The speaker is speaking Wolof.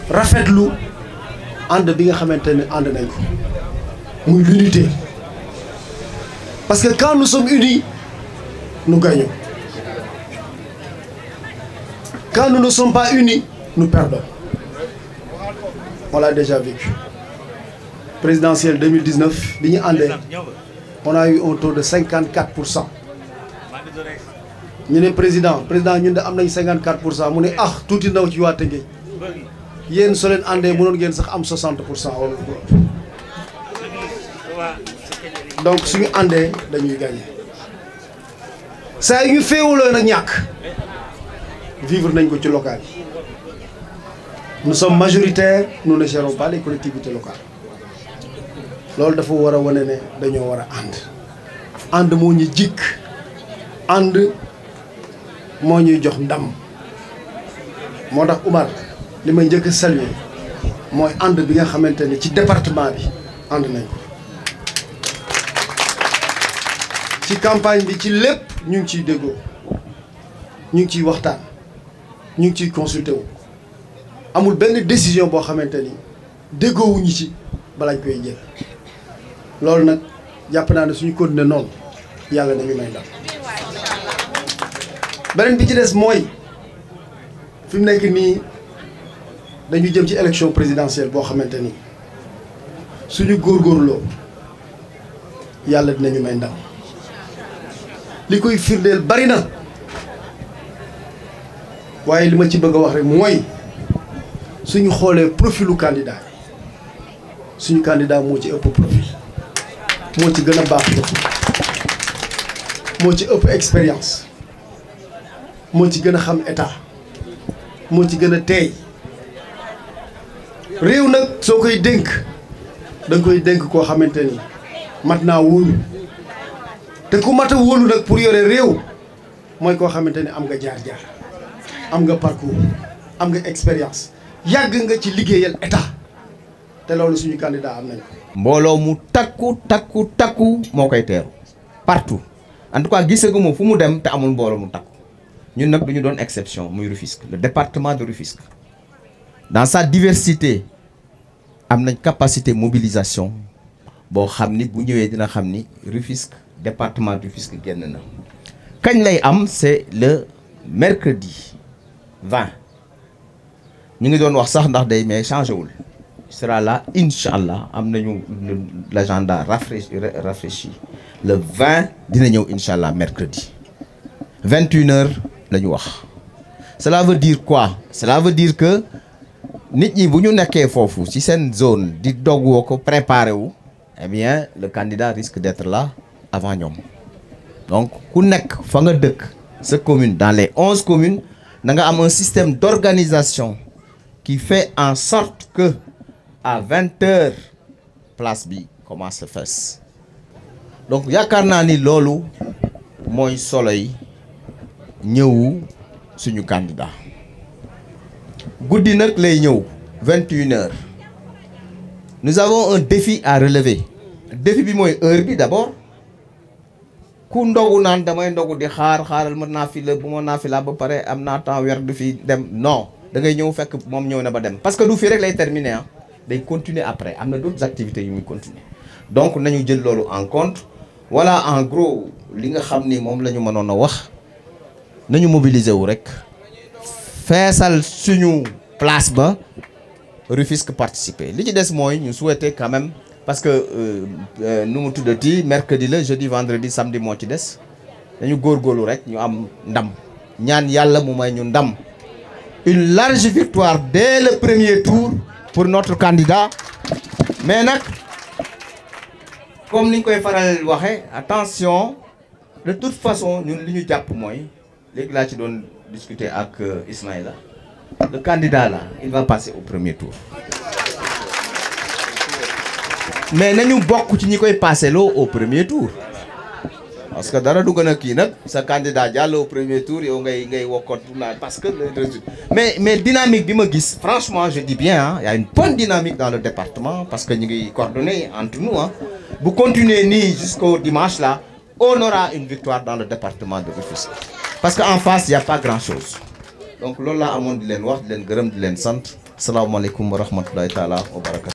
rafetlu ànd bi nga xamante ne ànd nañ ko muy l'unité parce que quand nous sommes unis nous gagnons quand nous ne sommes pas unis nous perdons on l'a déjà vécu présidentielle 2019 bi ñu àndee on a eu un taux de 54 pour cent ñu ne président président ñun de am nañ 54 pour cent mu ne ah tuuti ndaw ci waa Tëngéej yéen soo leen àndee mënoon ngeen sax am 60 pour cent wala donc suñu àndee dañuy gagné saa yu ñu féewuloo nag ñàkk vivre nañ ko ci local yi nous sommes majoritaires nous ne gérons pas les collectivités locales loolu dafa war a wane ne dañoo war a ànd ànd moo ñu jikk ànd moo ñuy jox ndam moo tax Oumar li may njëkk a saluer mooy ànd bi nga xamante ne ci département bi ànd nañ ko ci campagne bi ci lépp ñu ngi ciy déggoo ñu ngi ciy waxtaan ñu ngi ciy consulter wu amul benn décision boo xamante ni déggoowuñu ci balañ koy jël loolu nag jàpp naa ne suñu continuer noonu yàlla nañu may ndam beneen bi ci des mooy fi mu nekk nii dañu jëm ci élection présidentielle boo xamante ni suñu góorgóorloo yàlla dinañu may ndam li koy firndeel bari na waaye li ma ci bëgg a wax rek mooy suñu xoolee profilu candidat yi suñu candidat moo ci ëpp profil moo ci gën a baax profil moo ci ëpp expérience moo ci gën a xam état moo ci gën a teey réew nag soo koy dénk da nga koy dénk koo xamante ni mat naa wóolu te ku mat a wóolu nag pour yore réew mooy koo xamante ni am nga jaar-jaar am nga parcours am nga expérience yàgg nga ci liggéeyal état te loolu suñu candidat am nañ ko. mbooloo mu takku takku takku moo koy teeru partout en tout cas gisaguma fu mu dem te amul mbooloo mu takku ñun nag du ñu doon exception muy Rufisque le département de Rufisque dans sa diversité am nañ capacité mobilisation boo xam ni bu ñëwee dina xam ni Rufisque département de Rufisque génn na kañ lay am c'est le mercredi 20 ñu ngi doon wax sax ndax day mais changé wul sera là incha allah am nañu l'agenda rafraîchi rafraîchi le 20 dina ñëw incha allah mercredi 21 heures la ñu wax cela veut dire quoi cela veut dire que nit ñi bu ñu nekkee foofu ci seen zone di dogwoo ko préparé wu eh bien le candidat risque d'être là avant ñoom donc ku nekk fa nga dëkk sa commune dans les onze communes na nga am un système d'organisation qui fait en sorte que à vingt heures place bi commence fees donc yaakaar naa ni loolu mooy solo yi ñëwu suñu candidat guddi nag lay ñëw vingt une heures nous avons un défi à relever défi bi mooy heure bi d'abord ku ndogu naan damay ndogu di xaar xaaral mën naa fi la bu ma naa fi la ba pare am naa temps weer du fi dem non da ngay ñëw fekk moom ñëw na ba dem parce que du fii rek lay terminer ah day continuer après am na d'autres activités yu muy continuer donc nañu jël loolu en compte voilà en gros li nga xam ni moom la ñu mënoon a wax nañu mobiliser wu rek feesal suñu place ba Rufisque participer li ci des mooy ñu souhaiter quand même parce que nu mu tuddati mercredi la jeudi vendredi samedi moo ci des dañu góorgóorlu rek ñu am ndam ñaan yàlla mu may ñu ndam une large victoire dès le premier tour pour notre candidat mais nag comme ni ñu koy faral waxe attention de toute façon ñun li ñu jàpp mooy léegi laa ci doon discuter ak Ismaïla le candidat là il va passer au premier tour mais nañu bokk ci ñi koy passé loo au premier tour parce que dara du gën a kii nag sa candidat jàll au premier tour yow ngay ngay wokkoot naa parce que le résultat mais mais dynamique bi ma gis franchement je dis bien ah y a une bonne dynamique dans le département parce que ñu ngi coordonné entre nous ah bu continuer nii jusqu'au dimanche là on aura une victoire dans le département de Rufisque parce que en face y a pas grand chose donc loolu laa amoon di leen wax di leen gërëm di leen sant salaamaaleykum wa rahmatulahi taala wa barakatu